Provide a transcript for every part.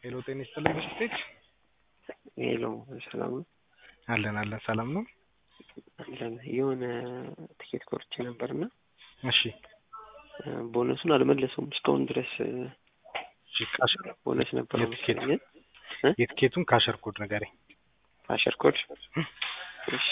ሄሎ ጤና ይስጥልኝ ብስቴት ሄሎ ሰላም ነው አለን አለን ሰላም ነው አለን የሆነ ትኬት ቆርጬ ነበርና እሺ ቦነሱን አልመለሰውም እስካሁን ድረስ እሺ ካሽ ቦነስ ነበረው የትኬት መሰለኝ የትኬቱን ካሸር ኮድ ንገረኝ አሸር ኮድ እሺ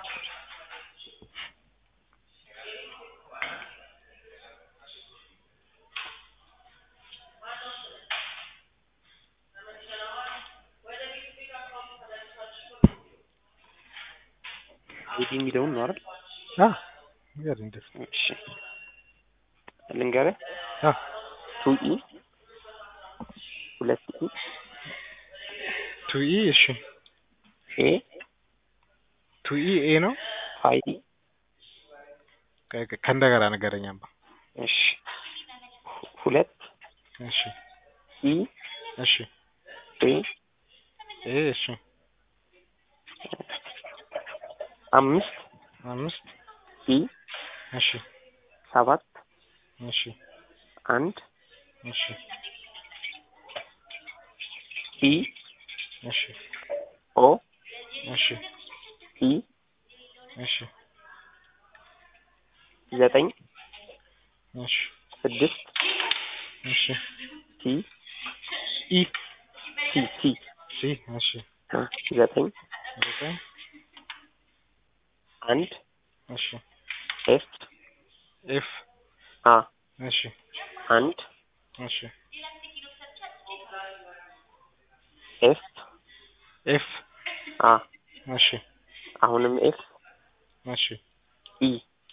አይዲ የሚለውን ነው አይደል? አ ንገረኝ ደስ እሺ ልንገርህ አ ቱ ኢ ሁለት ኢ ቱ ኢ እሺ ኤ ቱ ኢ ኤ ነው ፋይቭ ኢ ከ- ከ- ከእንደገና ንገረኝ አምባ እሺ ሁለት እሺ ኢ እሺ ኤ ኤ እሺ አምስት አምስት ኢ እሺ ሰባት እሺ አንድ እሺ ኢ እሺ ኦ እሺ ኢ እሺ ዘጠኝ እሺ ስድስት እሺ ሲ ኢ ሲ ሲ ሲ እሺ አ ዘጠኝ ዘጠኝ አንድ እሺ ኤፍ ኤፍ አ እሺ አንድ እሺ ኤፍ ኤፍ አ እሺ አሁንም ኤፍ እሺ ኢ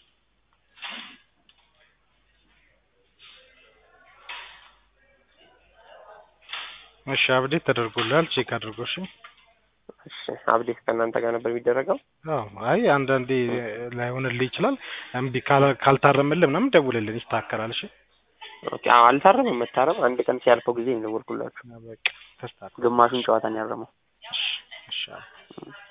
እሺ አብዴት ተደርጎልሃል ቼክ አድርጎ እሺ እሺ አብዴት ከእናንተ ጋር ነበር የሚደረገው አዎ አይ አንዳንዴ ላይሆንልህ ይችላል እምቢ ካላ- ካልታረመልህ ምናምን ደውልልን ይስተካከላል እሺ ኦኬ አዎ አልታረመም መታረም አንድ ቀን ሲያልፈው ጊዜ ነው የደወልኩላችሁ በቃ ተስተካክሏል ግማሹን ጨዋታ ነው ያረመው እሺ እሺ አዎ።